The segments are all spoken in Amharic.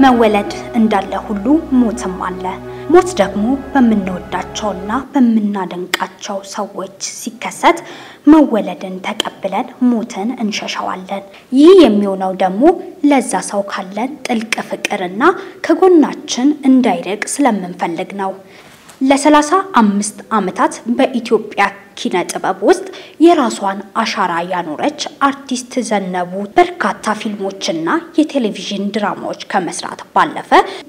መወለድ እንዳለ ሁሉ ሞትም አለ። ሞት ደግሞ በምንወዳቸውና በምናደንቃቸው ሰዎች ሲከሰት መወለድን ተቀብለን ሞትን እንሸሸዋለን። ይህ የሚሆነው ደግሞ ለዛ ሰው ካለን ጥልቅ ፍቅርና ከጎናችን እንዳይርቅ ስለምንፈልግ ነው። ለሰላሳ አምስት ዓመታት በኢትዮጵያ ኪነ ጥበብ ውስጥ የራሷን አሻራ ያኖረች አርቲስት ዘነቡ በርካታ ፊልሞችና የቴሌቪዥን ድራማዎች ከመስራት ባለፈ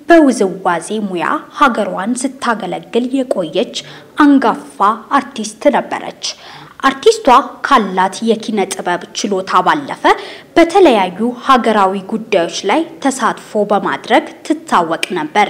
በውዝዋዜ ሙያ ሀገሯን ስታገለግል የቆየች አንጋፋ አርቲስት ነበረች። አርቲስቷ ካላት የኪነ ጥበብ ችሎታ ባለፈ በተለያዩ ሀገራዊ ጉዳዮች ላይ ተሳትፎ በማድረግ ትታወቅ ነበር።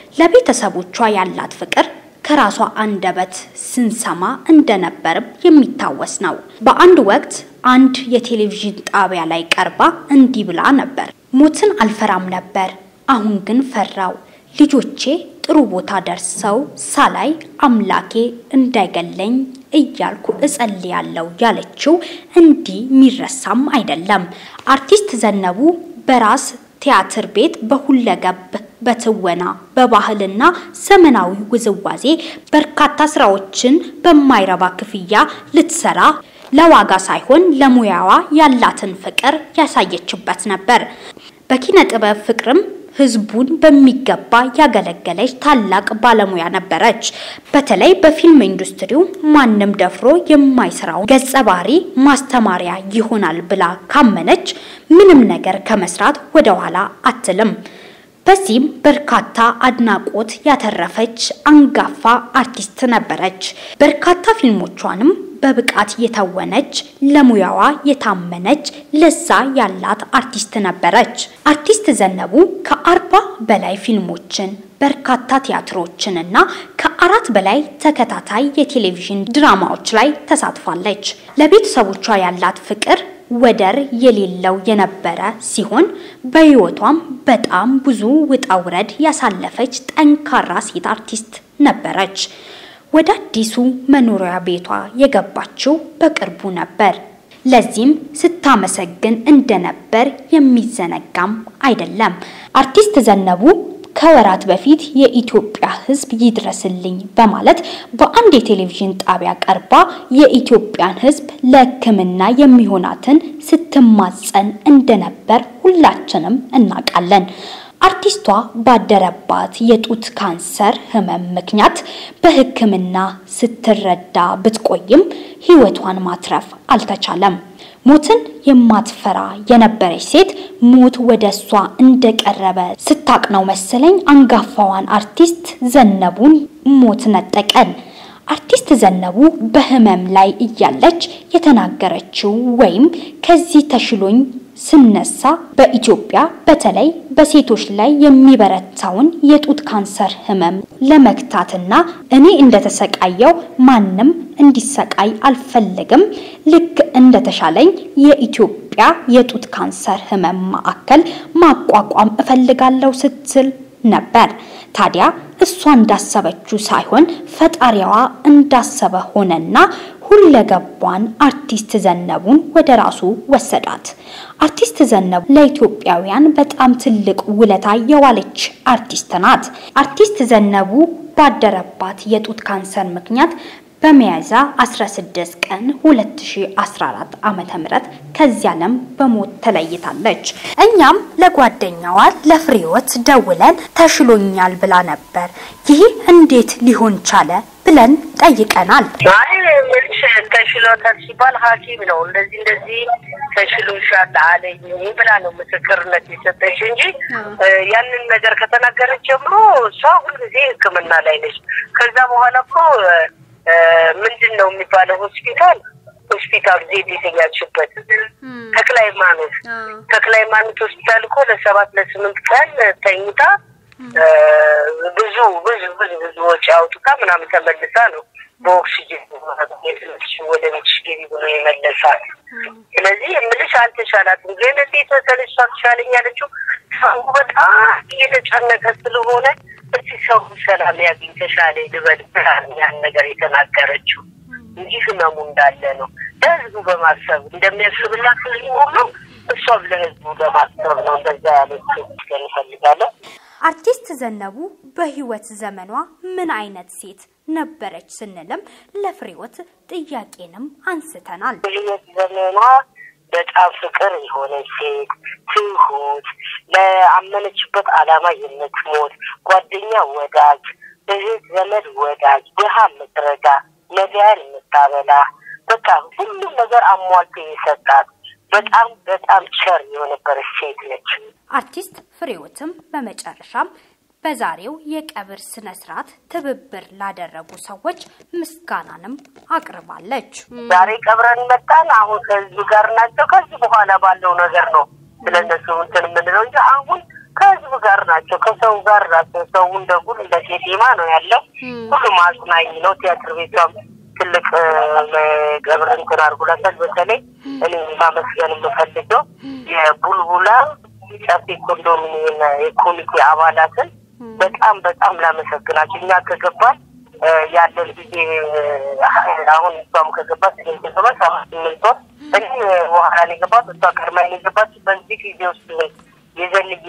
ለቤተሰቦቿ ያላት ፍቅር ከራሷ አንደበት ስንሰማ እንደነበርም የሚታወስ ነው። በአንድ ወቅት አንድ የቴሌቪዥን ጣቢያ ላይ ቀርባ እንዲህ ብላ ነበር። ሞትን አልፈራም ነበር፣ አሁን ግን ፈራው። ልጆቼ ጥሩ ቦታ ደርሰው ሳላይ አምላኬ እንዳይገለኝ እያልኩ እጸልያለሁ ያለችው እንዲህ የሚረሳም አይደለም። አርቲስት ዘነቡ በራስ ቲያትር ቤት በሁለገብ በትወና በባህልና ዘመናዊ ውዝዋዜ በርካታ ስራዎችን በማይረባ ክፍያ ልትሰራ ለዋጋ ሳይሆን ለሙያዋ ያላትን ፍቅር ያሳየችበት ነበር። በኪነ ጥበብ ፍቅርም ህዝቡን በሚገባ ያገለገለች ታላቅ ባለሙያ ነበረች። በተለይ በፊልም ኢንዱስትሪው ማንም ደፍሮ የማይሰራው ገጸ ባህሪ ማስተማሪያ ይሆናል ብላ ካመነች ምንም ነገር ከመስራት ወደ ኋላ አትልም። በዚህም በርካታ አድናቆት ያተረፈች አንጋፋ አርቲስት ነበረች። በርካታ ፊልሞቿንም በብቃት የተወነች ለሙያዋ የታመነች ለዛ ያላት አርቲስት ነበረች። አርቲስት ዘነቡ ከአርባ በላይ ፊልሞችን በርካታ ቲያትሮችንና ከአራት በላይ ተከታታይ የቴሌቪዥን ድራማዎች ላይ ተሳትፋለች። ለቤተሰቦቿ ያላት ፍቅር ወደር የሌለው የነበረ ሲሆን በህይወቷም በጣም ብዙ ውጣ ውረድ ያሳለፈች ጠንካራ ሴት አርቲስት ነበረች። ወደ አዲሱ መኖሪያ ቤቷ የገባችው በቅርቡ ነበር። ለዚህም ስታመሰግን እንደነበር የሚዘነጋም አይደለም። አርቲስት ዘነቡ ከወራት በፊት የኢትዮጵያ ሕዝብ ይድረስልኝ በማለት በአንድ የቴሌቪዥን ጣቢያ ቀርባ የኢትዮጵያን ሕዝብ ለሕክምና የሚሆናትን ስትማጸን እንደነበር ሁላችንም እናውቃለን። አርቲስቷ ባደረባት የጡት ካንሰር ህመም ምክንያት በሕክምና ስትረዳ ብትቆይም ህይወቷን ማትረፍ አልተቻለም። ሞትን የማትፈራ የነበረች ሴት ሞት ወደ እሷ እንደቀረበ ስታቅ ነው መሰለኝ አንጋፋዋን አርቲስት ዘነቡን ሞት ነጠቀን። አርቲስት ዘነቡ በህመም ላይ እያለች የተናገረችው ወይም ከዚህ ተሽሎኝ ስነሳ በኢትዮጵያ በተለይ በሴቶች ላይ የሚበረታውን የጡት ካንሰር ህመም ለመግታትና እኔ እንደተሰቃየው ማንም እንዲሰቃይ አልፈልግም። ልክ እንደተሻለኝ የኢትዮጵያ የጡት ካንሰር ህመም ማዕከል ማቋቋም እፈልጋለሁ ስትል ነበር። ታዲያ እሷ እንዳሰበችው ሳይሆን ፈጣሪዋ እንዳሰበ ሆነና ሁለገቧን አርቲስት ዘነቡን ወደ ራሱ ወሰዳት። አርቲስት ዘነቡ ለኢትዮጵያውያን በጣም ትልቅ ውለታ የዋለች አርቲስት ናት። አርቲስት ዘነቡ ባደረባት የጡት ካንሰር ምክንያት በሚያዝያ 16 ቀን 2014 ዓመተ ምህረት ከዚህ ዓለም በሞት ተለይታለች። እኛም ለጓደኛዋ ለፍሬወት ደውለን ተሽሎኛል ብላ ነበር። ይህ እንዴት ሊሆን ቻለ ብለን ጠይቀናል። አይ ምንሽ ተሽሎታል ሲባል ሐኪም ነው እንደዚህ እንደዚህ ተሽሎሻል አለኝ ብላ ነው ምስክርነት የሰጠች እንጂ ያንን ነገር ከተናገረች ጀምሮ እሷ ሁልጊዜ ሕክምና ላይ ነች። ከዛ በኋላ እኮ ምንድን ነው የሚባለው ሆስፒታል ሆስፒታል ዜድ የተኛችበት ተክለ ሃይማኖት ተክለ ሃይማኖት ሆስፒታል እኮ ለሰባት ለስምንት ቀን ተኝታ ብዙ ብዙ ብዙ ብዙ ወጪ አውጥታ ምናምን ተመልሳ ነው በኦክሲጅን ወደ ቤትሽ ገቢ ብሎ የመለሳት። ስለዚህ የምልሽ አልተሻላትም። ግን እንዴት መሰለሽ እሷ ትሻለኝ ያለችው ሰው በጣም እየተጨነቀ ስለሆነ እስቲ ሰው ሰላም ያገኝ ተሻለ ልበል ያን ነገር የተናገረችው እንጂ ህመሙ እንዳለ ነው። ለህዝቡ በማሰብ እንደሚያስብላት ህዝቡ ሁሉ እሷም ለህዝቡ በማሰብ ነው እንደዛ ያለችው። እንፈልጋለን አርቲስት ዘነቡ በህይወት ዘመኗ ምን አይነት ሴት ነበረች ስንልም ለፍሬወት ጥያቄንም አንስተናል። በህይወት ዘመኗ በጣም ፍቅር የሆነች ሴት፣ ትሁት፣ ለአመነችበት ዓላማ የምትሞት ጓደኛ፣ ወዳጅ፣ እህት፣ ዘመድ ወዳጅ፣ ድሃ የምትረዳ ነዳያን የምታበላ በቃ ሁሉም ነገር አሟልቶ የሰጣት በጣም በጣም ቸር የሆነበረች ሴት ነች። አርቲስት ፍሬወትም በመጨረሻም በዛሬው የቀብር ስነ ስርዓት ትብብር ላደረጉ ሰዎች ምስጋናንም አቅርባለች። ዛሬ ቀብረን መጣን። አሁን ከህዝብ ጋር ናቸው። ከዚህ በኋላ ባለው ነገር ነው ስለነሱ እንትን የምንለው እንጂ አሁን ከህዝብ ጋር ናቸው፣ ከሰው ጋር ናቸው። ሰው እንደ ጉድ እንደ ቄጤማ ነው ያለው። ሁሉም አጽናኝ ነው። ቲያትር ቤቷም ትልቅ ቀብር እንትን አድርጎላታል። በተለይ እኔ ማመስገን የምፈልገው የቡልቡላ ጨፌ ኮንዶሚኒየም የኮሚቴ አባላትን በጣም በጣም ላመሰግናቸው። እኛ ከገባን ያለን ጊዜ አሁን እሷም ከገባት ገባት ሰባት ስምንት ወር እኔ በኋላ ነው የገባት እሷ ቀድማ ነው የገባት። በዚህ ጊዜ ውስጥ የዘንጌ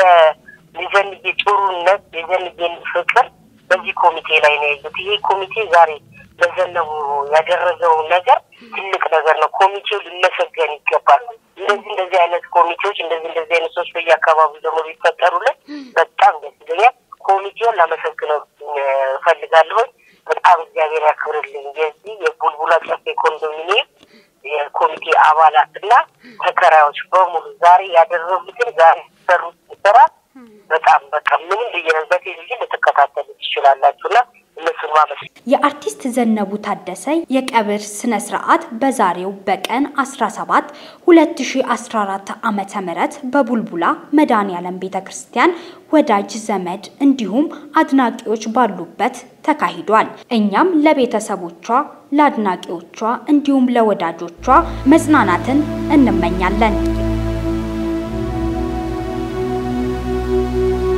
የዘንጌ ጥሩነት የዘንጌን ፍቅር በዚህ ኮሚቴ ላይ ነው ያዩት። ይሄ ኮሚቴ ዛሬ ለዘነቡ ያደረገው ነገር ትልቅ ነገር ነው። ኮሚቴው ሊመሰገን ይገባል። እንደዚህ እንደዚህ አይነት ኮሚቴዎች እንደዚህ እንደዚህ አይነት ሰዎች በየአካባቢው ደግሞ ቢፈጠሩልን በጣም ደስ ይለኛል። ኮሚቴውን ላመሰግነው እፈልጋለሁ። በጣም እግዚአብሔር ያክብርልኝ። የዚህ የቡልቡላ ጨፌ ኮንዶሚኒየም የኮሚቴ አባላት እና ተከራዮች በሙሉ ዛሬ ያደረጉትን ዛሬ ሰሩት ስራ በጣም በቃ ምንም ብዬ በቴሌቪዥን ልትከታተሉ ትችላላችሁ እና እነሱን ማመስ የአርቲስት ዘነቡ ታደሰ የቀብር ስነ ስርዓት በዛሬው በቀን 17 2014 ዓመተ ምህረት በቡልቡላ መድኃኔዓለም ቤተ ክርስቲያን ወዳጅ ዘመድ እንዲሁም አድናቂዎች ባሉበት ተካሂዷል። እኛም ለቤተሰቦቿ፣ ለአድናቂዎቿ እንዲሁም ለወዳጆቿ መጽናናትን እንመኛለን።